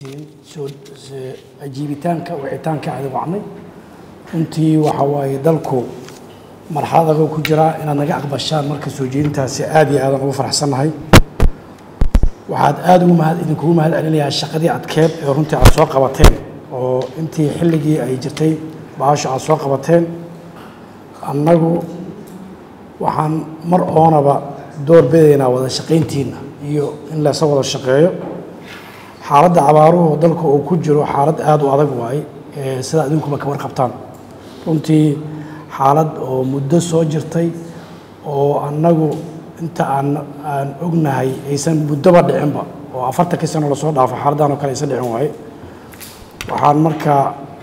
soo ajiibitaanka wicitaanka aada wacnay runtii waxa waaye dalku marxalad adag ku jiraa inaad naga aqbashaan marka soo jeedintaasi aad iyo aadan ugu faraxsannahay waxaad aada ugu mahad idinkugu mahad celinayaa shaqadii adkeed ee runtii aad soo qabateen oo intii xilligii ay jirtay bahasho aad soo qabateen annagu waxaan mar oonaba door bidaynaa wada shaqayntiina iyo in laysa wada shaqeeyo xaaladda abaaruhu dalka uu ku jiro xaalad aada u adag waaye sida idinkuba ka warqabtaan runtii xaalad oo muddo soo jirtay oo annagu inta aan aan ognahay aysan muddoba dhicinba oo afartankii sano lasoo dhaafo xaaladdan oo kale aysan dhicin waaye waxaan markaa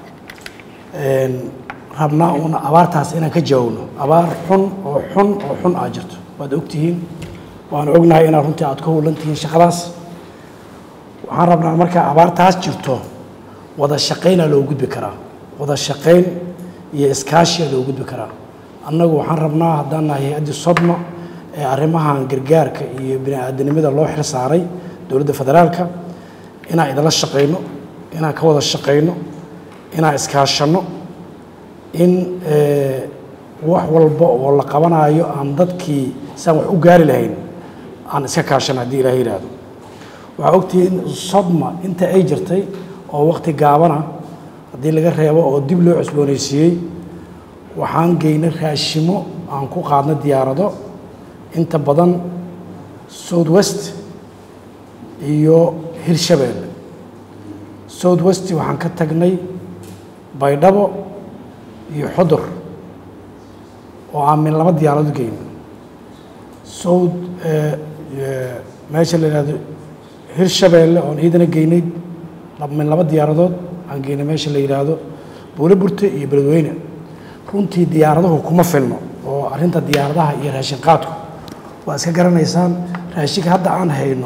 rabnaa uun abaartaas inaan ka jawaabno abaar xun oo xun oo xun aa jirto waad ogtihiin waan ognahay inaad runtii aad ka howlan tihiin shaqadaas waxaan rabnaa markaa abaartaas jirto wada shaqaynaa loo gudbi karaa wada shaqayn iyo iskaashiya loo gudbi karaa annagu waxaan rabnaa haddaan nahay hay-addii sodma ee arrimahan gargaarka iyo bini aadanimada loo xil saaray dowladda federaalka inaan idinla shaqayno inaan ka wada shaqayno inaan iskaashanno in wax walba oo la qabanaayo aan dadkii saan wax u gaari lahayn aan iska kaashano haddii ilaah yidhaahdo waxaa ogtihiin sodma inta ay jirtay oo wakhti gaabana haddii laga reebo oo dib loo cusboonaysiiyey waxaan geynay raashimo aan ku qaadnay diyaarado inta badan south west iyo hirshabeelle south west waxaan ka tagnay baydhabo iyo xodur oo aan min laba diyaarado geyno south meesha la yidhahdo hirshabeelle oon iidana geynay min laba diyaaradood aan geynay meesha la yidhaahdo buule burte iyo beledweyne runtii diyaaraduhu kuma filno oo arrinta diyaaradaha iyo raashin qaadku waa iska garanaysaan raashinka hadda aan hayno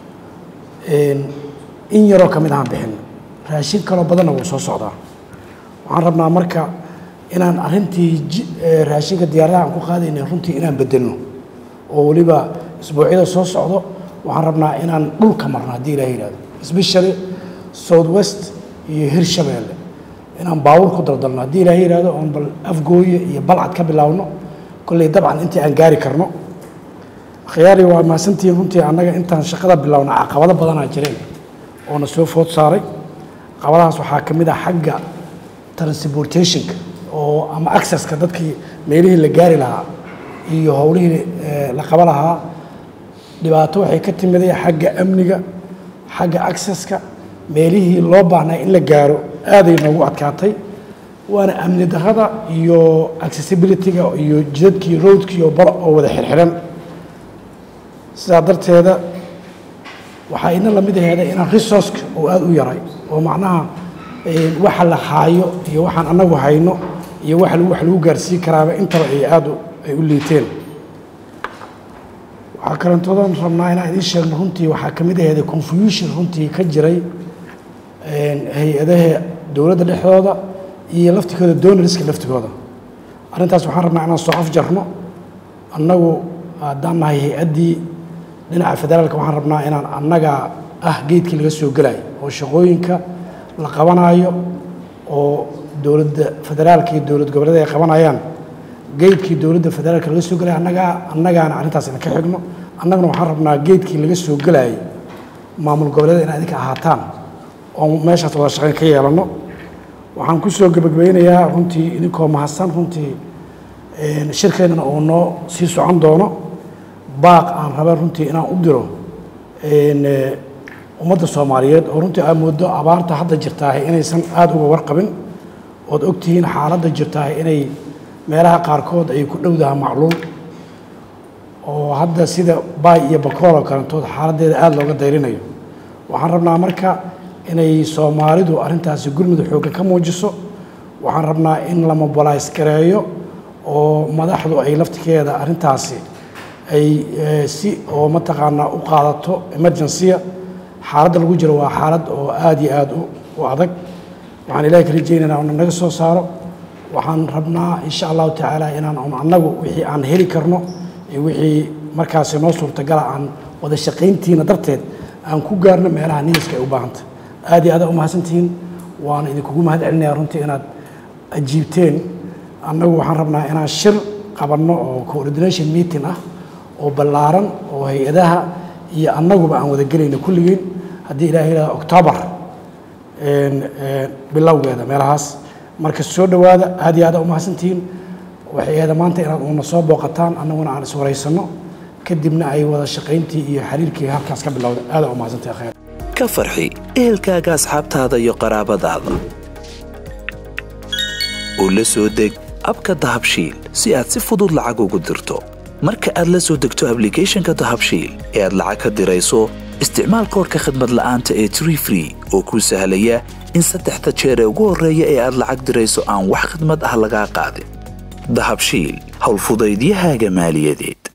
in yaroo ka mid ahaan bixino raashin kaloo badanna wuu soo socdaa waxaan rabnaa marka inaan arrintii raashinka diyaaradaha aan ku qaadayna runtii inaan bedelno oo weliba isbuucyada soo socdo waxaan rabnaa inaan dhulka marno haddii ilaah yidhahdo especially south west iyo hirshabeelle inaan baawur ku daldalno haddii ilaah yidhahdo oon bal afgooye iyo balcad ka bilaawno kolley dabcan intii aan gaari karno khiyaari waa mahadsantihiin runtii annaga intaan shaqada bilaawna caqabado badanaa jireen oona soo food saaray caqabadahaas waxaa ka mid ah xagga transportationka oo ama accesska dadkii meelihii la gaari lahaa iyo howlihii la qaba lahaa dhibaato waxay ka timiday xagga amniga xagga accesska meelihii loo baahnaa in la gaaro aaday noogu adkaatay waana amni darrada iyo accessibilityga iyo jidadkii roadkii oo bal oo wada xirxiran sidaa darteeda waxaa ina lamid aheeda inaan resourceka oo aada u yaray oo macnaha waxa la haayo iyo waxaan annagu hayno iyo waxa wax lagu gaarsiin karaaba intaba ay aada ay u liiteen waxaa kalentoodan rabnaa inaan idiin sheegno runtii waxaa ka mid aheeda confusion runtii ka jiray hay-adaha dowladda dhexdooda iyo laftigooda donoriska laftigooda arrintaas waxaan rabnaa inaan soo afjarno annagu haddaan nahay hay-addii dhinaca federaalka waxaan rabnaa inaan annaga ah geedkii laga soo gelayo oo shaqooyinka la qabanaayo oo dowladda federaalka iyo dowlad goboleed ay qabanayaan geedkii dowladda federaalka laga soo gelaya annagaa annagaana arrintaas ina ka xigno annaguna waxaan rabnaa geedkii laga soo gelayay maamul goboleeda in idinka ahaataan oo meeshaas wada shaqayn ka yeelanno waxaan ku soo gebagabeynayaa runtii idinkoo mahadsan runtii shirkeennana uu noo sii socon doono baaq aan raba runtii inaan u diro ummadda soomaaliyeed oo runtii aad mooddo abaarta hadda jirtaahay inaysan aada uga warqabin ood ogtihiin xaaladda jirtaahay inay meelaha qaarkood ay ku dhowdaha macluul oo hadda sida baay iyo bakool oo kalentood xaaladdeeda aada looga dayrinayo waxaan rabnaa marka inay soomaalidu arrintaasi gurmud xoogga ka muujiso waxaan rabnaa in la mobilays gareeyo oo madaxdu ay laftigeeda arrintaasi ay si oo mataqaanaa u qaadato emergency-a xaaladda lagu jiro waa xaalad oo aada iyo aada u adag waxaan ilahay ka rajaynaynaa una naga soo saaro waxaan rabnaa insha allahu tacaala inaan annagu wixii aan heli karno iyo wixii markaasi noo suurtagala aan wada shaqayntiina darteed aan ku gaarno meelaha niiska ay u baahanta aad iyo aada umahadsantihiin waana idinkugu mahad celinaya runtii inaad ajiibteen annagu waxaan rabnaa inaan shir qabanno oo coordination meeting ah oo ballaaran oo hay-adaha iyo annaguba aan wada gelayno kulligeen haddii ilahay yidhahdo octoobar bilowgeeda meelahaas marka soo dhowaada aad iyo aada umahadsantihiin waxay ahda maanta inaad uuna soo booqataan annaguna aan iswaraysanno kadibna ay wada shaqayntii iyo xiriirkii halkaas ka bilowda aada umahadsantay khayr ka farxi ehelkaaga asxaabtaada iyo qaraabadaada u la soo deg abka dahabshiil si aad si fudud lacag ugu dirto marka aad la soo degto ablicathonka dahabshiil ee aad lacag ka dirayso isticmaal koorka khadmad la'aanta ee tree free oo kuu sahlaya in saddexda jeer ee ugu horreeya ee aad lacag dirayso aan wax khidmad ah lagaa qaadin dahabshiil howlfudaydiyahaaga maaliyadeed